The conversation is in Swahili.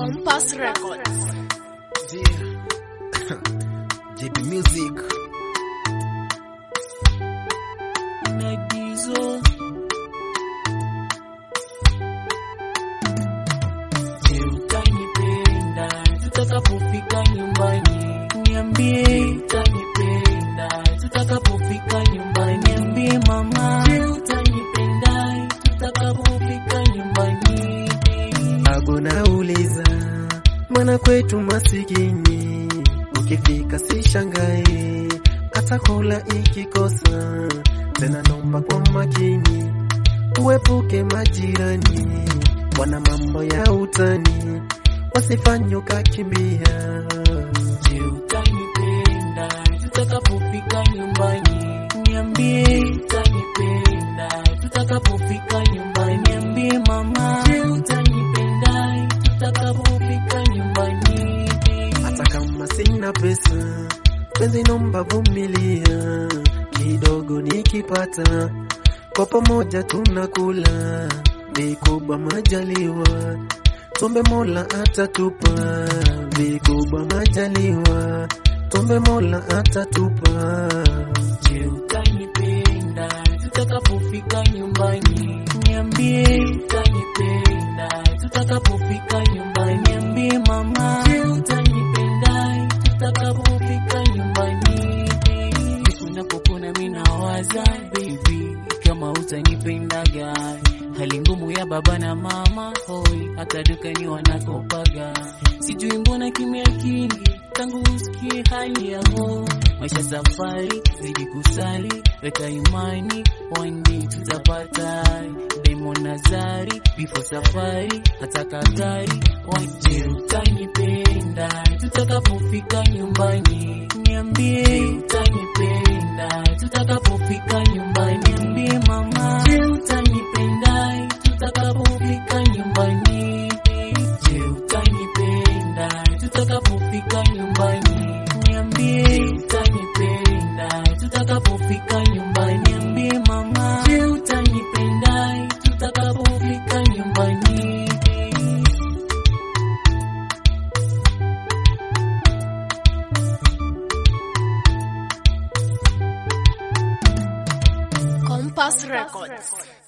Compass Records. Yeah. JB Music. Nagizo. Je, utanipenda tutakapofika nyumbani? Niambie utanipenda tutakapofika nyumbani? Niambie mama. Je, utanipenda tutakapofika nyumbani? Ago nauliza mwana kwetu masikini, ukifika si shangai, hata kula ikikosa tena, nomba kwa makini, uepuke majirani, wana mambo ya utani, wasifanye ukakimbia. Je, utanipenda tutakapofika nyumbani? Niambie utanipenda tutakapofika nyumbani? Niambie mama. Je, utanipenda tutakapofika nyumbani? hata kama sina pesa, penzi nomba vumilia kidogo, nikipata kwa pamoja tunakula, vikubwa majaliwa, tumbe Mola atatupa, vikubwa majaliwa, tumbe Mola atatupa. Je, utanipenda tutakapofika nyumbani? Niambie utanipenda tutakapofika nyumbani? Niambie mama. Je, utanipenda tutakapofika nyumbani? Unapopona mimi nawaza baby, kama utanipendaga hali ngumu ya baba na mama hoi, hata dukani wanakopaga, sijui mbona kimya kingi tangu usikie hali yao maisha safari, zidi kusali, weka imani, one day tutapata Diamond Nazari, before safari, hata Katari, waje utanipenda tutakapofika nyumbani, niambie utanipenda tutakapofika nyumbani, niambie mama, je utanipenda tutakapofika nyumbani, je utanipenda tutakapofika nyumbani, niambie utanipenda tutakapofika nyumbani, niambie mama, je utanipenda tutakapofika nyumbani. Compass Records.